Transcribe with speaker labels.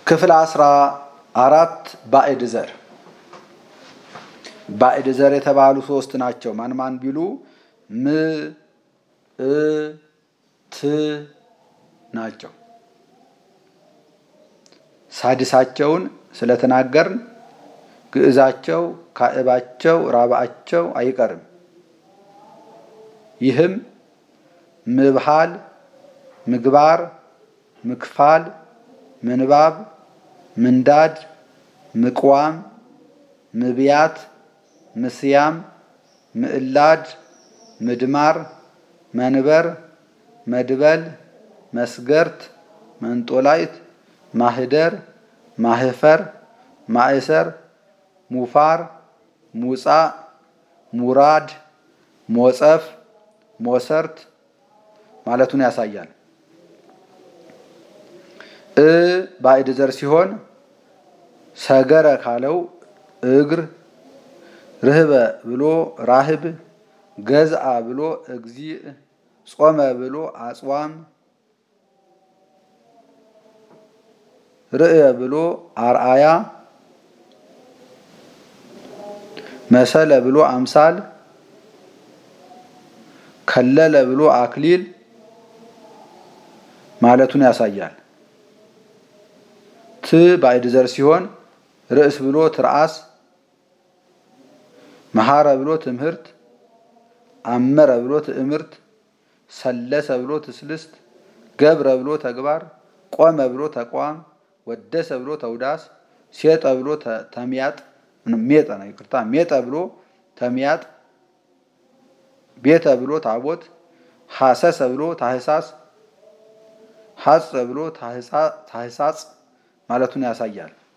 Speaker 1: ክፍል አስራ አራት ባዕድ ዘር ባዕድ ዘር የተባሉ ሶስት ናቸው። ማን ማን ቢሉ ም እ ት ናቸው። ሳድሳቸውን ስለተናገርን ግዕዛቸው፣ ካዕባቸው፣ ራብዓቸው አይቀርም። ይህም ምብሃል፣ ምግባር፣ ምክፋል፣ ምንባብ፣ ምንዳድ፣ ምቅዋም፣ ምብያት፣ ምስያም፣ ምዕላድ፣ ምድማር፣ መንበር፣ መድበል፣ መስገርት፣ መንጦላይት፣ ማህደር፣ ማህፈር፣ ማእሰር፣ ሙፋር፣ ሙጻእ፣ ሙራድ፣ ሞጸፍ፣ ሞሰርት ማለቱን ያሳያል። እ ባዕድ ዘር ሲሆን ሰገረ ካለው እግር፣ ርህበ ብሎ ራህብ፣ ገዝአ ብሎ እግዚእ፣ ጾመ ብሎ አጽዋም፣ ርእየ ብሎ አርአያ፣ መሰለ ብሎ አምሳል፣ ከለለ ብሎ አክሊል ማለቱን ያሳያል። ት ባዕድ ዘር ሲሆን ርእስ ብሎ ትርአስ፣ መሐረ ብሎ ትምህርት፣ አመረ ብሎ ትእምርት፣ ሰለሰ ብሎ ትስልስት፣ ገብረ ብሎ ተግባር፣ ቆመ ብሎ ተቋም፣ ወደሰ ብሎ ተውዳስ፣ ሴጠ ብሎ ተሚያጥ ሜጠ ነው ይቅርታ፣ ሜጠ ብሎ ተሚያጥ፣ ቤተ ብሎ ታቦት፣ ሐሰሰ ብሎ ታህሳስ፣ ሐጸ ብሎ ታህሳጽ ማለቱን ያሳያል።